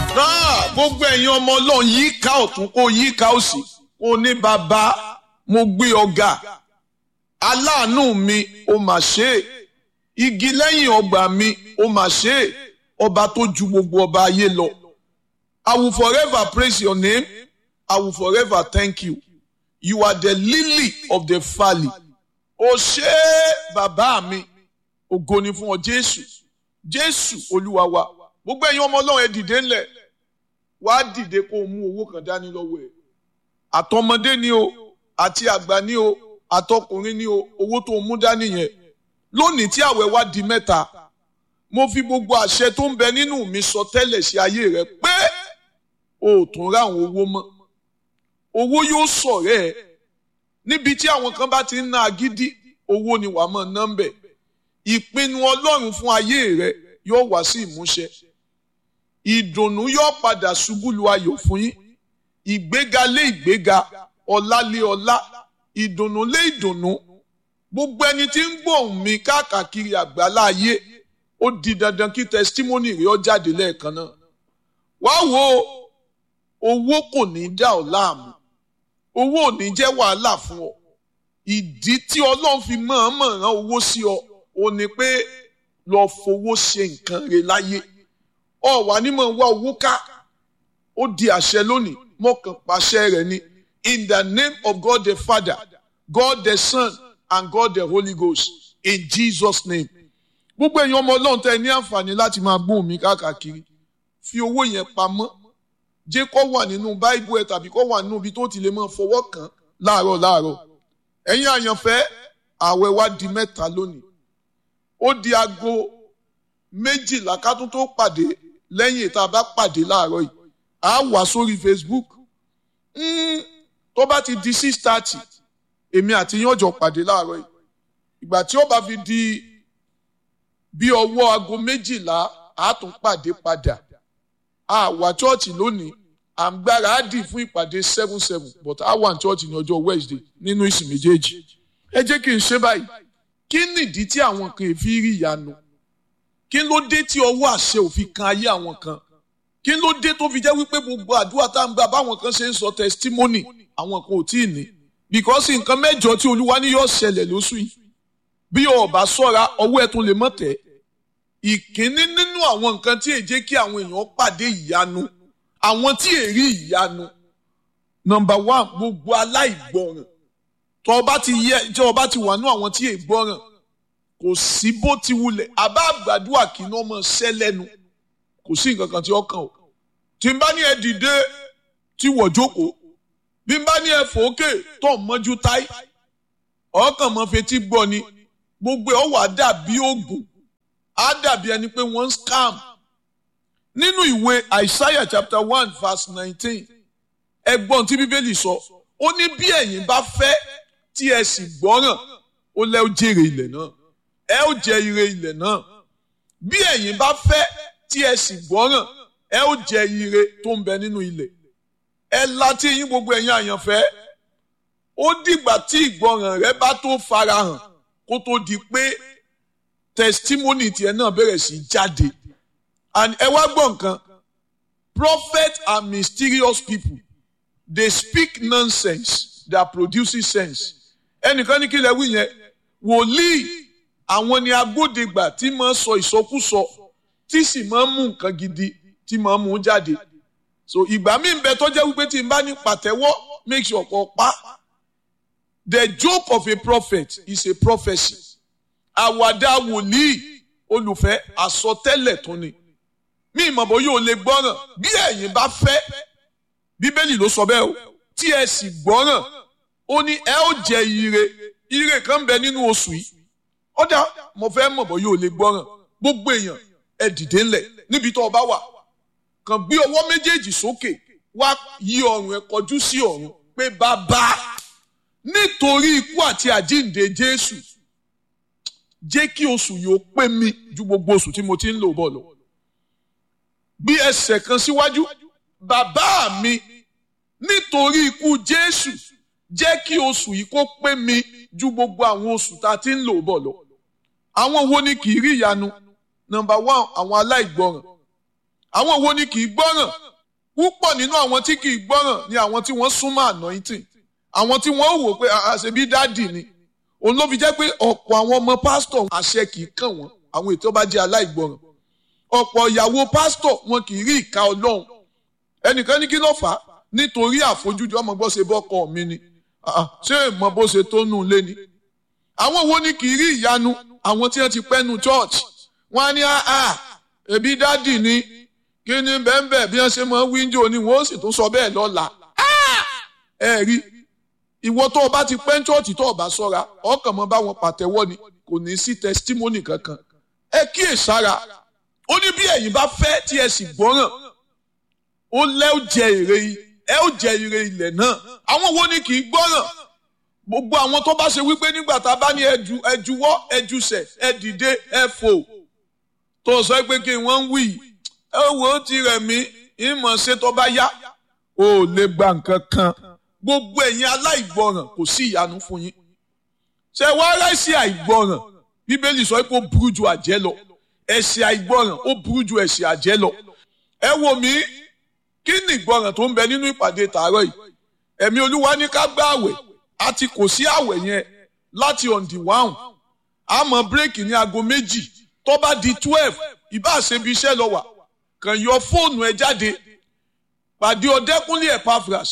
náà gbogbo ẹ̀yin ọmọ ọlọ́run yí ká ọ̀tún kó yí ká òsì kó ní bàbá mo gbé ọ̀gá aláàánú mi ó mà ṣe é igi lẹ́yìn ọgbà mi ó mà ṣe é ọba tó ju gbogbo ọba ayé lọ I will forever praise your name I will forever thank you you are the lily of the valley ó ṣe é bàbá mi ògo ni fún ọ Jésù Jésù Olúwa wa gbogbo ẹ̀yin ọmọ ọlọ́run ẹ dìde ńlẹ̀ wàá dìde kó o mú owó kan dání lọ́wọ́ ẹ̀ àtọmọdé ni o àti àgbà ni o àtọkùnrin ni o owó tó o mú dání yẹn lónìí tí àwẹ̀ wá di mẹ́ta mo fi gbogbo àṣẹ tó ń bẹ nínú mi sọ tẹ́lẹ̀ sí ayé rẹ pé o ò tún rá àwọn owó mọ́ owó yóò sọ̀rẹ́ ẹ níbi tí àwọn kan bá ti ń ná agídí owó ni wàá mọ̀ nọ́mbẹ̀ ìpinnu ọlọ́run fún ayé rẹ yóò wá sí ìmúṣẹ ìdùnnú yóò padà ṣubú lu ayọ̀ fún yín ìgbéga lé ìgbéga ọlá lé ọlá ìdùnnú lé ìdùnnú gbogbo ẹni tí ń gbóhùn mi káàkiri àgbálá ayé ó di dandan kí tẹsítímọ́nì rẹ̀ ó jáde lẹ́ẹ̀kan náà wá wo owó kò ní dá ọ láàmú owó ò ní jẹ́ wàhálà fún ọ ìdí tí ọlọ́run fi mọ̀ọ́mọ̀ rán owó sí ọ ò ní pé lọ fowó ṣe nǹkan rẹ̀ láyé ọ wà ní mọ̀ wá owó ká ó di àṣẹ lónìí mọ̀kàn pàṣẹ rẹ̀ ni in the name of God the Father God the Son and God the Holy Ghost in Jesus name gbogbo èèyàn ọmọ ọlọ́run tẹ ní àǹfààní láti máa gbóhùn mi káàkiri fi owó yẹn pamọ́ jẹ́ kó wà nínú báíbù ẹ̀ tàbí kó wà nínú ibi tó ti lè máa fọwọ́ kàn láàárọ̀ láàárọ̀ ẹ̀yin àyànfẹ́ ààwẹ̀ wa di mẹ́ta lónìí ó di aago méjìlá ká tún tó pàdé lẹ́yìn ìta bá pàdé láàárọ̀ yìí á wà sórí Facebook tó bá ti di six thirty èmi àti yín ọjọ́ pàdé láàárọ̀ yìí ìgbà tí ó bá fi di bí ọwọ́ aago méjìlá á tún pàdé padà a wà chọ́ọ̀chì lónìí à ń gbára á dì fún ìpàdé seven seven but a wà ní chọ́ọ̀chì ní ọjọ́ Wednesday nínú ìsìn méjèèjì ẹ jẹ́ kí n ṣe báyìí kí nìdí tí àwọn kan fi rí ìyanu kí ló dé tí ọwọ́ àṣẹ òfin kan ayé àwọn kan kí ló dé tó fi jẹ́ wípé gbogbo àdúrà tá à ń gbà báwọn kan ṣe ń sọ testimony àwọn kan ò tí ì ní because nǹkan mẹ́jọ tí olúwa ní yóò ṣẹlẹ̀ lóṣù yìí bí o bá ṣọ́ra ọwọ́ ẹ̀ tún lè mọ̀ tẹ́ ìkíní nínú àwọn nǹkan tí èjé kí àwọn èèyàn pàdé ìyanu àwọn tí èrí ìyanu number one gbogbo aláìgbọràn tó o bá ti yẹ tí o bá ti wà nú àwọn tí ègbọràn kò sí bó ti wulẹ̀ àbá àgbàdua kì í ná ọmọ ṣẹ́ lẹ́nu kò sí nǹkan kan tí ó kàn ó tí n bá ní ẹ dìde tí wọ̀ jókòó bí n bá ní ẹ fòókè tó ń mọ́jú táì ọkàn mọ́ fetí gbọ́ ni gbogbo ẹ̀ ó wà dàbí oògùn á dàbí ẹni pé wọ́n ń scam nínú ìwé Isaiah chapter one verse nineteen ẹgbọ́n tí bíbélì sọ ó ní bí ẹ̀yin bá fẹ́ tí ẹ sì gbọ́ràn ó lẹ́ ó jèrè ilẹ̀ náà ẹ ó jẹ ire ilẹ̀ náà bí ẹ̀yin bá fẹ́ tí ẹ sì gbọ́ràn ẹ ó jẹ ire tó ń bẹ nínú ilẹ̀ ẹ láti yín gbogbo ẹ̀yin àyànfẹ́ ó dìgbà tí ìgbọràn rẹ bá tó farahàn kó tó di pé testimony tiẹ̀ náà bẹ̀rẹ̀ sí jáde and ẹ wá gbọ́ nǹkan prophet are mysterious people they speak nonsense that produces sense ẹnìkan ní kí lẹ wí yẹn wòlíì àwọn ni agbódegbà tí máa sọ ìsọkúsọ tí sì máa ń mú nǹkan gidi tí máa ń mú jáde so ìgbà mi ń bẹ tó jẹ́ wípé tí n bá ní pàtẹ́wọ́ make sure kó pa the joke of a prophet is a prophecy àwàdà wòlíì olùfẹ́ àsọtẹ́lẹ̀ tó ni mí ìmọ̀bọ̀ yóò lè gbọ́ràn bí ẹ̀yin bá fẹ́ bíbélì ló sọ bẹ́ẹ̀ o tí ẹ sì gbọ́ràn ó ní ẹ ó jẹ ire ire kan ń bẹ nínú oṣù yìí ọ̀dà mo fẹ́ mọ̀bọ̀ yóò lè gbọ́ràn gbogbo èèyàn ẹ dìde ńlẹ̀ níbi tó o bá wà kàn gbé ọwọ́ méjèèjì sókè wá yí ọrùn ẹ kọjú sí ọ̀run pé bàbá nítorí ikú àti àjíǹde Jésù jẹ́ kí oṣù yìí ó pé mi ju gbogbo oṣù tí mo ti ń lò bọ̀ lọ. bí ẹsẹ̀ kan síwájú bàbá mi nítorí ikú Jésù jẹ́ kí oṣù yìí kó pé mi ju gbogbo àwọn oṣù tá a ti ń lò bọ̀ lọ. àwọn wo ni kì í rí ìyanu number one àwọn aláìgbọràn àwọn wo ni kì í gbọ́ràn púpọ̀ nínú àwọn tí kì í gbọ́ràn ni àwọn tí wọ́n súnmọ́ anointing àwọn tí wọ́n wò pé àṣebí dáàdì ni òun ló fi jẹ́ pé ọ̀pọ̀ àwọn ọmọ pásítọ̀ àṣẹ kì í kàn wọ́n àwọn ètò bá jẹ́ aláìgbọràn ọ̀pọ̀ ìyàwó pásítọ̀ wọn kì í rí ìka ọlọ́run ẹnìkan ní kí ló fà á nítorí àfojúdi ọmọ gbọ́ ṣe bọ́kọ mi ni ṣé ìmọ̀ bó ṣe tó nù lé ni àwọn wo ni kì í rí ìyanu àwọn tí wọ́n ti pẹ́ nu church wọ́n á ní àá ẹbí dádì ni kí ni bẹ́ẹ̀ bí wọ́n ṣe mọ wíńdò ni wọ́n sì tún sọ bẹ́ẹ̀ lọ́la ẹ rí ìwọ tó o bá ti pẹ́ church tó o bá sọ́ra ọkàn mọ́ bá wọn pàtẹ́wọ́ ni kò ní sí testimony kankan ẹ kíyè sára ó ní bí ẹ̀yin bá fẹ́ tí ẹ sì gbọ́ràn ó lẹ́ ó jẹ èrè ẹ ó jẹ èrè ilẹ̀ náà àwọn wo ni kì í gbọ́ràn gbogbo àwọn tó bá ṣe wípé nígbà tá a bá ní ẹju ẹjuwọ́ ẹjusẹ̀ ẹ dìde ẹ fò tó sọ pé kí wọ́n ń wí ẹ wò ó ti rẹ̀ mí ìmọ̀ ṣe tó bá yá ò lè gba nǹkan kan gbogbo ẹ̀yin aláìgbọràn kò sí ìyanu fún yín ṣe wá ráìsì àìgbọràn bíbélì sọ pé ó burú ju àjẹ́ lọ ẹ̀ṣẹ̀ àìgbọràn ó burú ju ẹ̀ṣẹ̀ àjẹ́ lọ ẹ wò mí kí ni ìgbọràn tó ń bẹ nínú ìpàdé tàárọ̀ yìí ẹ̀mí olúwa ní ká gbá àwẹ̀ àti kò sí àwẹ̀ yẹn láti on the one àmọ́ bírèkì ní aago méjì tó bá di twelve ìbá ṣebi iṣẹ́ lọ wà kàn yọ fóònù ẹ jáde pàdé ọdẹkùnlé Epaphras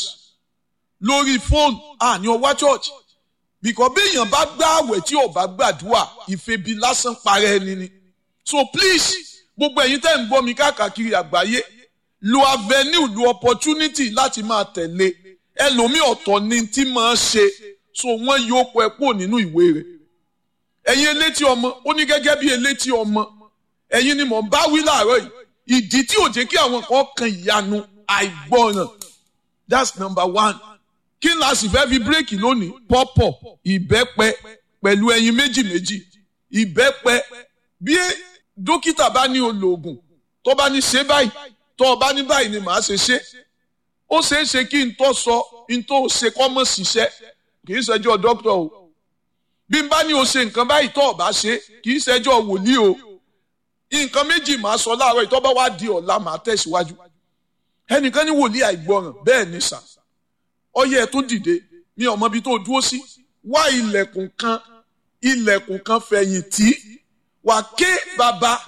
lórí fóònù àní ọwá church bìkọ́ bí èèyàn bá gbá àwẹ̀ tí ò bá gbàdúrà ìfebi lásán parẹ́ ẹni ni so please gbogbo ẹ̀yin tẹ́ ń gbọ́ mi káàkiri àgbáyé lo avenue lo opportunity láti máa tẹ̀lé ẹlòmíì ọ̀tọ̀ ni tí máa ṣe so wọ́n yóò pọ̀ ẹ́ pò nínú ìwé rẹ̀ ẹ̀yin elétí ọmọ ó ní gẹ́gẹ́ bí elétí ọmọ ẹ̀yin ni mò ń bá wí láàárọ̀ yìí ìdí tí ò jẹ́ kí àwọn kan kan ìyanu àìgbọràn that's number one kí n la sì fẹ́ fi bírèkì lónìí pọ́pọ̀ ìbẹ́pẹ pẹ̀lú ẹyin méjì méjì ìbẹ́pẹ bí dókítà bá ní olóògùn tó bá ní ṣe báyìí tó o bá ní báyìí ni màá ṣe ṣe ó ṣeé ṣe kí n tó sọ n tó ṣe kọ́ mọ̀ ṣiṣẹ́ kì í ṣẹjọ́ dókítà o bí n bá ní o ṣe nǹkan báyìí tó o bá ṣe kì í ṣẹjọ́ wòlíì o nǹkan méjì màá sọ láàárọ̀ ìtọ́ bá wá di ọ̀la màá tẹ̀síwájú ẹnìkan ní wòlíì àìgbọràn bẹ́ẹ̀ ni sà ọyẹ tó dìde mi ò mọ ibi tó dúró sí wá ilẹ̀kùn kan ilẹ̀kùn kan fẹ̀yìntì wà ké bàbá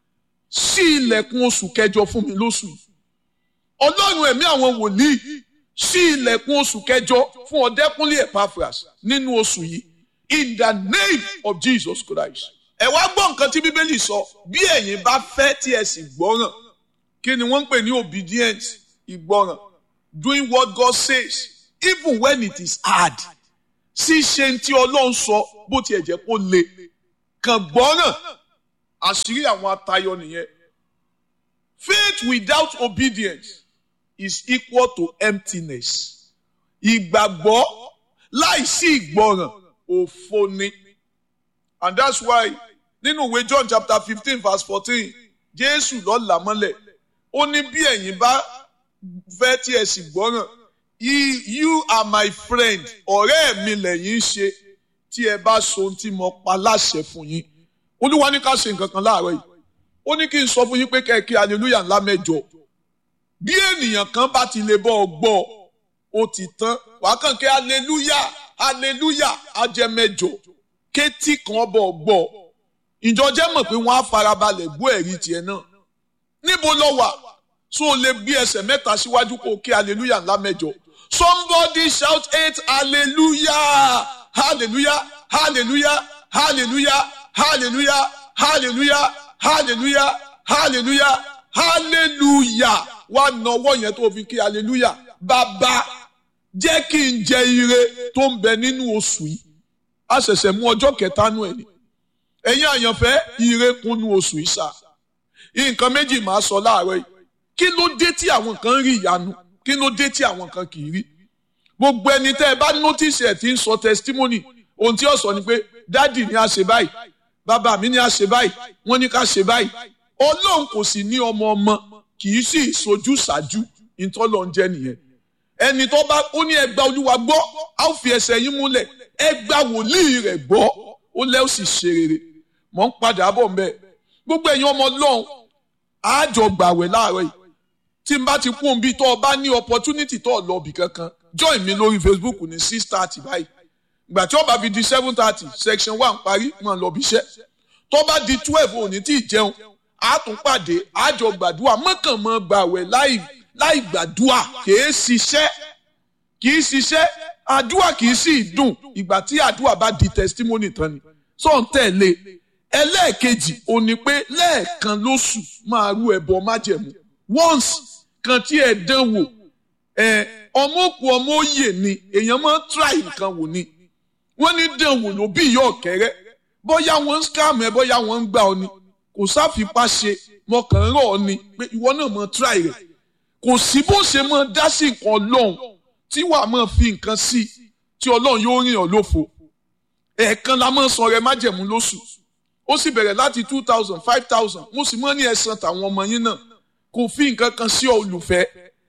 sí ilẹ̀kùn oṣù kẹjọ fún mi lóṣù yìí ọlọ́run ẹ̀mí àwọn wòlíì sí ilẹ̀kùn oṣù kẹjọ fún ọ̀dẹ́kúnlé Epaphras nínú oṣù yìí in the name of Jesus Christ. ẹ wá gbọ́ nǹkan tí bíbélì sọ bí ẹ̀yin bá fẹ́ tí ẹ sì gbọ́ràn kí ni wọ́n ń pè ní obedience ìgbọ́ràn doing what God says even when it is hard ṣíṣe tí ọlọ́run sọ bó tiẹ̀ jẹ́ kó le kàn gbọ́ràn àṣírí àwọn atayọ nìyẹn faith without obedience is equal to emptiness ìgbàgbọ́ láìsí ìgbọràn òfo ni and that's why nínú ìwé John chapter fifteen verse fourteen Jésù ló là mọ́lẹ̀ ó ní bí ẹ̀yin bá fẹ́ tí ẹ sì gbọ́ràn you are my friend ọ̀rẹ́ mi lẹ́yìn ṣe tí ẹ bá so ohun tí mo pa láṣẹ fún yín olúwa ní ká ṣe nǹkan kan láàárọ̀ yìí ó ní kí n sọ fún yín pé kẹ́kẹ́ hallelujah ńlá mẹ́jọ bí ènìyàn kan bá ti lè bọ́ ọ gbọ́ ó ti tán wàá kàn kí hallelujah hallelujah ajẹ́ mẹ́jọ kétí kan bọ̀ gbọ́ ìjọ jẹ́ mọ̀ pé wọ́n á farabalẹ̀ gbọ́ ẹ̀rí tiẹ̀ náà níbo lọ wà so o lè gbé ẹsẹ̀ mẹ́ta síwájú kó o kí hallelujah ńlá mẹ́jọ somebody shout eight hallelujah hallelujah hallelujah hallelujah hallelujah hallelujah hallelujah hallelujah hallelujah wá nọwọ́ yẹn tó fi kí hallelujah bàbá jẹ́ kí n jẹ ire tó ń bẹ nínú oṣù yìí a ṣẹ̀ṣẹ̀ mú ọjọ́ kẹta nù ẹ̀ ni ẹ̀yin àyànfẹ́ ire kúnnú oṣù yìí sá nǹkan méjì máa sọ láàárọ̀ yìí kí ló dé tí àwọn kan rí ìyanu kí ló dé tí àwọn kan kì í rí gbogbo ẹni tẹ́ ẹ bá notice ẹ̀ tí ń sọ testimony ohun tí ó sọ ni pé dádì ni a ṣe báyìí bàbá mi ni a ṣe báyìí wọ́n ní ká ṣe báyìí ọlọ́run kò sì ní ọmọ ọmọ kì í sì sojú ṣáájú ìtọ́lọ̀ ń jẹ́ nìyẹn ẹni tó bá ó ní ẹgbà olúwa gbọ́ á fi ẹsẹ̀ yín múlẹ̀ ẹgbà wòlíì rẹ̀ gbọ́ ó lẹ́ ó sì ṣe rere mọ̀ ń padà bọ̀ mbẹ́ gbogbo ẹ̀yin ọmọ ọlọ́run àjọ gbàwẹ̀ láàárọ̀ yìí tí n bá ti kún un bí tó o bá ní opportunity tó o lọ bì kankan join mi lórí Facebook ní six thirty báyìí ìgbà tí ó bá fi di seven thirty section one parí máa lọ bí iṣẹ́ tó bá di twelve òní tí ì jẹun a tún pàdé àjọ gbàdúrà mọ́kànmọ́ gbàwẹ̀ láì láì gbàdúrà kìí ṣiṣẹ́ kìí ṣiṣẹ́ àdúrà kìí sì dùn ìgbà tí àdúrà bá di testimony tán ni sọ̀n tẹ̀lé ẹlẹ́ẹ̀kejì ò ní pé lẹ́ẹ̀kan lóṣù máa rú ẹbọ májẹ̀mú once kan tí ẹ dán wò ẹ ọmọ òkú ọmọ òye ni èèyàn máa ń try nǹkan wò ni wọ́n ní dán wò ló bí ìyá ọ̀kẹ́rẹ́ bóyá wọ́n ń scam ẹ bóyá wọ́n ń gbà ọ ni kò sáfipá ṣe mọkàn rọ̀ ọ ni pé ìwọ náà máa try rẹ̀ kò sí bó ṣe máa dá sí nǹkan ọlọ́run tí wàá máa fi nǹkan sí tí ọlọ́run yóò rìn ọ́ lófo ẹ̀ẹ̀kan la máa sọ rẹ májẹ̀mú lóṣù ó sì bẹ̀rẹ̀ láti two thousand five thousand mo sì mọ́ ní ẹ̀san tàwọn ọmọ yín náà kò fi nǹkan kan sí ọ olùfẹ́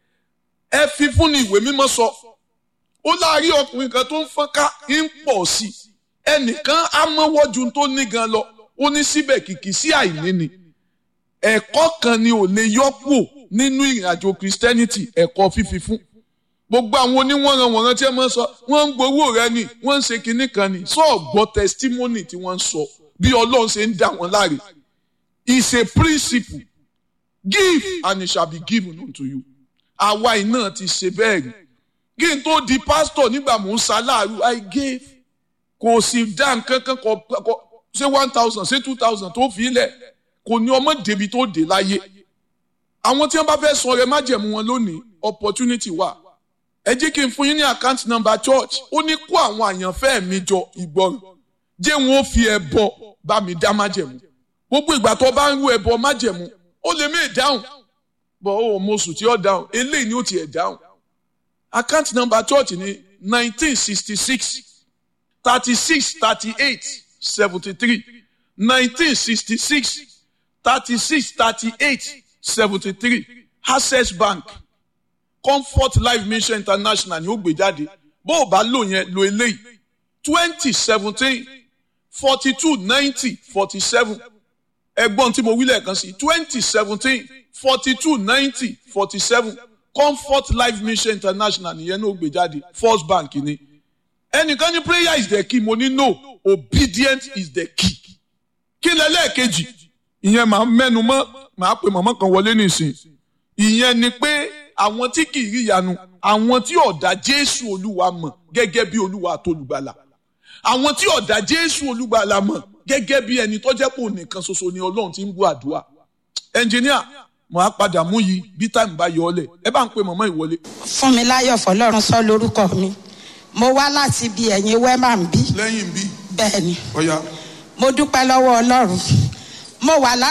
ẹ fi fún ni ìwé mímọ́ sọ ó láàárín ọkùnrin kan tó ń fọ́nká ń pọ̀ sí ẹnìkan á mọ́wọ́ ju tó ní gan lọ ó ní síbẹ̀ kìkì sí àìní ni ẹ̀kọ́ kan ni ò lè yọ́pò nínú ìrìnàjò Christianity ẹ̀kọ́ fífi fún gbogbo àwọn oníwọ̀nranwọ̀nran tí ẹ máa ń sọ wọ́n ń gbowó rẹ ni wọ́n ń ṣe kinní kan ni sọ gbọ́ testimony tí wọ́n ń sọ bí Ọlọ́run ṣe ń dà wọ́n láre is a principle give and it shall be given unto you àwa iná ti ṣe bẹ́ẹ̀ rí kí n tó di pastor nígbà mò ń ṣaláàrú I gave kò sì dá nǹkan kan kọ ṣé one thousand ṣé two thousand tó fi lẹ̀ kò ní ọmọ débi tó dé láyé àwọn tí wọ́n bá fẹ́ sọ rẹ májẹ̀mú wọn lónìí opportunity wà ẹ jẹ́ kí n fún yín ní account number church ó ní kó àwọn àyànfẹ́ mi jọ ìgbọràn jẹ́ wọn ó fi ẹbọ bá mi dá májẹ̀mú gbogbo ìgbà tó bá ń rú ẹbọ májẹ̀mú ó lè mí dáhùn bọ̀ ó mo sùn tí ó dáhùn eléyìí ni ó tiẹ̀ dáhùn account number church ní nineteen sixty six thirty six thirty eight seventy three nineteen sixty six thirty six thirty eight seventy three access bank comfort life mission international ni ó gbé jáde bó o bá lò yẹn lo eléyìí twenty seventeen forty two ninety forty seven ẹgbọ́n tí mo wí lẹ́ẹ̀kan sí twenty seventeen forty two ninety forty seven comfort life mission international nìyẹn ní ó gbé jáde first bank ni ẹnìkan ní prayer is the key mo ní no obedience is the key kí lẹ lẹ́ẹ̀kejì ìyẹn màá mẹ́nu mọ́ màá pe màmá kan wọlé nìsín ìyẹn ni pé àwọn tí kì í rí ìyanu àwọn tí ọ̀dà jésù olúwa mọ̀ gẹ́gẹ́ bí olúwa àtolùgbàlà àwọn tí ọ̀dà jésù olúgbàlà mọ̀ gẹ́gẹ́ bí ẹni tó jẹ́ pò nìkan ṣoṣo ni ọlọ́run ti ń gbọ́ àdúrà ẹnjìníà mo á padà mú yìí bí táìmù bá yọ ọ lẹ̀ ẹ bá ń pe màmá ìwọlé. fún mi láyọ̀ fọlọ́run sọ lórúkọ mi mo wá láti ibi ẹ̀yìn wẹ́mà ń bí lẹ́yìn bí bẹ́ẹ̀ ni ọ̀ya mo dúpẹ́ lọ́wọ́ ọlọ́run mo wà lára.